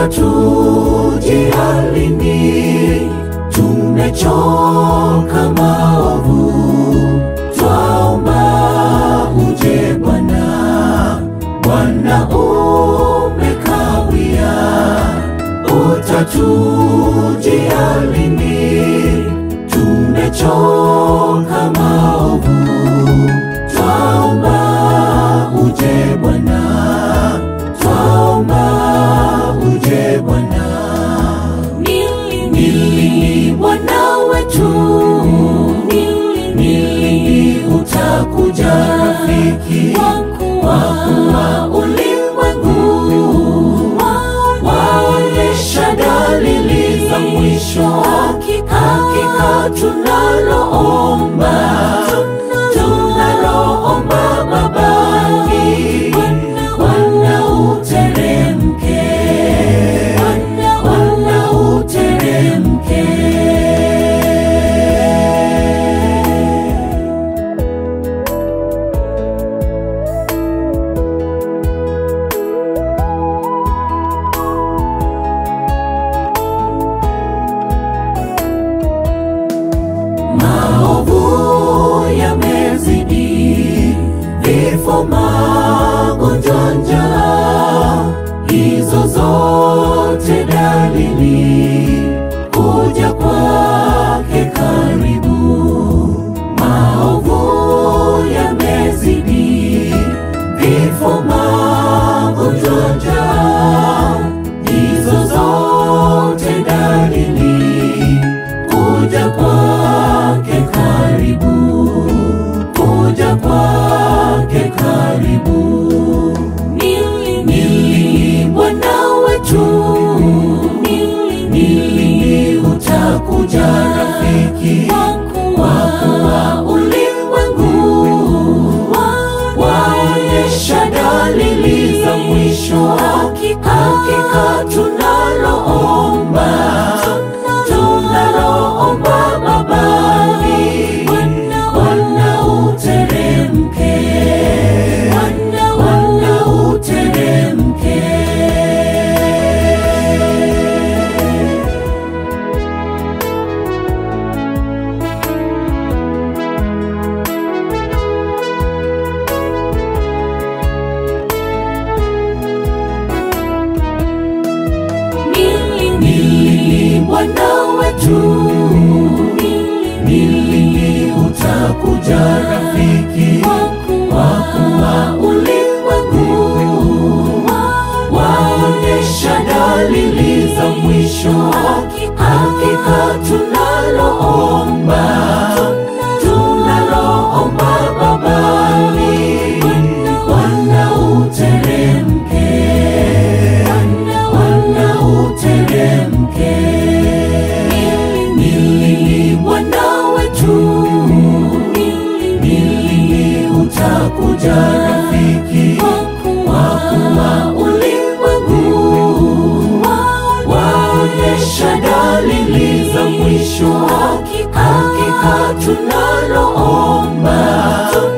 utatujia lini? Tumechoka maovu, twaomba uje Bwana. Bwana umekawia, utatujia lini? Tumechoka maovu, twaomba uje Bwana, twaomba uje Bwana. Ni lini Bwana wetu, ni lini utakuja rafiki wa kuwa ulimwengu waonyesha dalili za mwisho. Hakika tunaloomba, tunaloomba Babani, Bwana uteremke, Bwana uteremke. Maovu yamezidi, vifo, magonjwa, njaa, hizo zote dalili kuja kwake karibu. Maovu yamezidi, vifo, magonjwa, njaa, hizo zote dalili kuja kwake karibu, kuja kwake karibu. Ni lini Bwana wetu, ni lini utakuja rafiki wa kuwa ulimwengu waonyesha dalili za mwisho. Hakika tunaloomba, tunaloomba Babani, Bwana uteremke, Bwana uteremke. Ni lini Bwana wetu, ni lini utakuja rafiki wa kuwa ulimwengu waonyesha dalili za mwisho. Hakika tunaloomba, tunaloomba Babani, Bwana uteremke, Bwana uteremke. Ni lini Bwana wetu, ni lini utakuja rafiki wa kuwa ulimwengu waonyesha dalili za mwisho. Hakika tunaloomba,